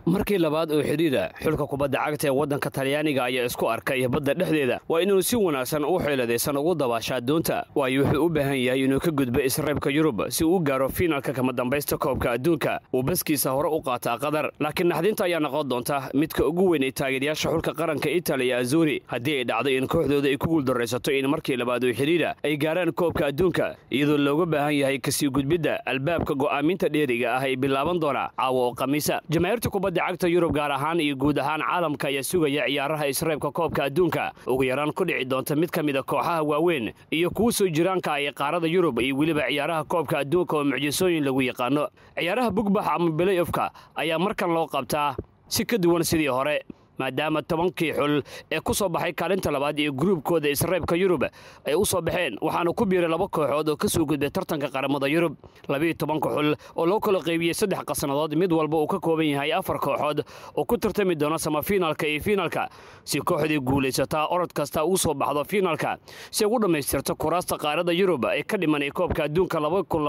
markii labaad oo xidhiira xulka kubadda cagta ee waddanka talyaaniga ayaa isku arkay badda dhexdeeda waa inuu si wanaagsan u xeeladaysan ugu dabaashaa doonta waayo wuxuu u baahan yahay inuu ka gudbo isreebka yurub si uu u gaaro fiinalka kama dambaysta koobka adduunka uu baskiisa hore u qaataa qatar laakiin naxdinta ayaa noqon doonta midka ugu weyn ee taageerayaasha xulka qaranka italiya azuri haddii ay dhacdo in kooxdooda ay ku guuldaraysato in markii labaad oo xidhiira ay gaaraan koobka adduunka iyadoo looga baahan yahay kasii gudbidda albaabka go'aaminta dheeriga ah ee bilaaban doona caawa oo khamiisa jamaahiirta kubadda cagta yurub gaar ahaan iyo guud ahaan caalamka ayaa sugaya ciyaaraha isreebka koobka adduunka ugu yaraan ku dhici doonta mid ka mida kooxaha waaweyn iyo kuwa soo jiraanka ee qaarada yurub iyo weliba ciyaaraha koobka adduunka oo mucjisooyin lagu yaqaano ciyaaraha bugbax ama belayofka ayaa markan loo qabtaa si ka duwan sidii hore maadaama tobankii xul ee ku soo baxay kaalinta labaad iyo gruubkooda isreebka yurub ay u soo baxeen waxaana ku biiray laba kooxood oo ka soo gudbay tartanka qaramada yurub labiiyo tobanka xul oo loo kala qaybiyey saddex qasnadood mid walba uu ka kooban yahay afar kooxood oo ku tartami doona samafiinalka iyo fiinalka si kooxdii guulaysataa orod kasta ugu soo baxdo fiinalka si ugu dhammaystirto kuraasta qaarada yurub ee ka dhimanay koobka adduunka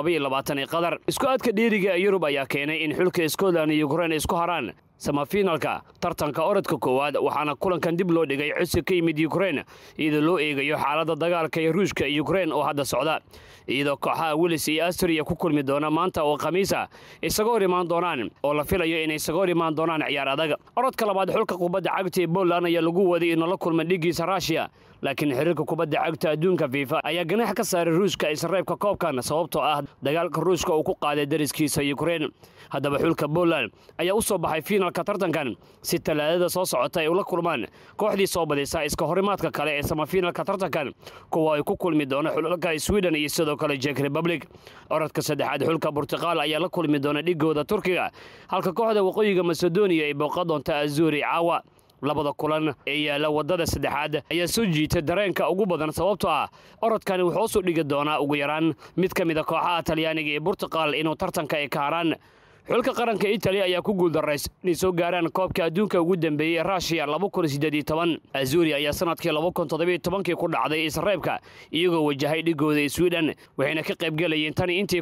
ee qatar isku aadka dheeriga ee yurub ayaa keenay in xulka scotland iyo yukrain isku haraan samafiinalka tartanka orodka koowaad waxaana kulankan dib loo dhigay codsi ka yimid yukrain iyadoo loo eegayo xaaladda dagaalka ee ruushka iyo yukrain oo hadda socda iyadoo kooxaha wilis iyo astriya ku kulmi doona maanta oo khamiisa isaga hor imaan doonaan oo la filayo inay isaga hor imaan doonaan ciyaar adag orodka labaad xulka kubadda cagta ee poland ayaa lagu waday inuu la kulma dhigiisa ruushiya laakiin xiriirka kubadda cagta adduunka fiifa ayaa ganax ka saaray ruushka isreebka koobkan sababtoo ah dagaalka ruushka uu ku qaaday dariskiisa yukrain haddaba xulka poland ayaa u soo baxay fiinalka tartankan si talaadada soo socota ay ula kulmaan kooxdii soo badaysa iska horimaadka kale ee samafiinalka tartankan kuwa ay ku kulmi doona xulka sweden iyo sidoo kale jek republic orodka saddexaad xulka burtuqaal ayaa la kulmi doona dhigooda turkiga halka kooxda waqooyiga masedoniya ay booqa doonta azuri caawa labada kulan ee yaalla waddada saddexaad ayaa soo jiitay dareenka ugu badan sababtoo ah orodkani wuxuu usoo dhigi doonaa ugu yaraan mid ka mid a kooxaha talyaaniga ee burtuqal inuu tartanka ay ka haraan xulka qaranka italiya ayaa ku guuldarrays inay soo gaaraan koobka adduunka ugu dambeeyey rushiya azuri ayaa sanadkii kii ku dhacday isreebka iyagoo wajahay dhigooda sweden waxayna ka qaybgelayeen tani intii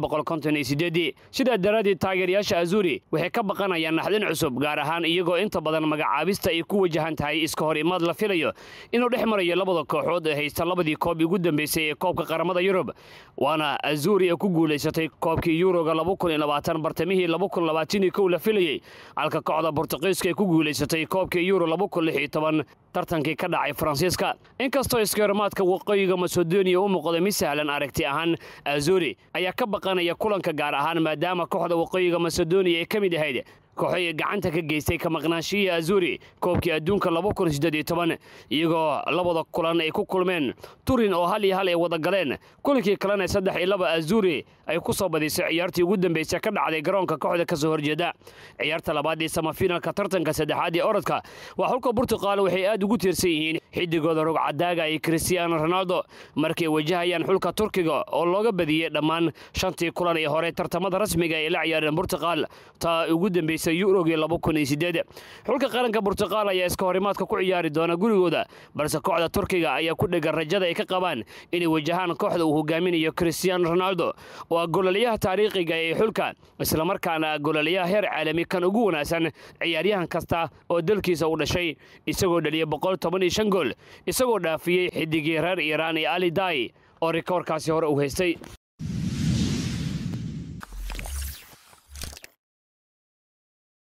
sidaa daraaddeed taageerayaasha azuri waxay ka baqanayaan naxdin cusub gaar ahaan iyagoo inta badan magacaabista ay ku wajahan tahay iska hor imaad la filayo inuu dhex marayo labada kooxood ee haysta labadii koob ugu dambeysay ee koobka qaramada yurub waana azuri ee ku guulaysatay koobkii yuroga bartamihii la filayey halka kooxda bortuqiiska ay ku guulaysatay koobkii yuro tartankii ka dhacay faransiiska inkastoo iskahorimaadka waqooyiga masedoniya u muuqda mid sahlan aragti ahaan azuri ayaa ka baqanaya kulanka gaar ahaan maadaama kooxda waqooyiga masedoniya ay ka mid ahayd kooxoy gacanta ka geystay ka maqnaanshihii azuri koobkii adduunka iyagoo labada kulan ay ku kulmeen turin oo hal iyo hal ay wada galeen kulankii kalena saddex iyo laba azuri ay ku soo badisay ciyaartii ugu dambeysay ka dhacday garoonka kooxda ka soo horjeeda ciyaarta labaad ee samafiinalka tartanka saddexaad ee orodka waa xulka burtuqaal waxay aad ugu tiirsan yihiin xidigooda rogcadaaga iyo kristiaano ronaldo markay wajahayaan xulka turkiga oo looga badiyey dhammaan shantii kulan ee hore tartamada rasmiga ay la ciyaareen burtuqaal taa ugu dambeysay yurogii xulka qaranka burtuqaal ayaa iska horimaadka ku ciyaari doona gurigooda balse kooxda turkiga ayaa ku dhegan rajada ay ka qabaan inay wajahaan kooxda uu hogaaminayo kristiaano ronaldo oo ah gololayaha taariikhiga ee xulka islamarkaana gololayaha heer caalami kan ugu wanaagsan ciyaaryahan kasta oo dalkiisa u dhashay isagoo dhaliyay gool isagoo dhaafiyey xidigii reer iiraan ee ali dai oo rikoorkaasi hore u haystay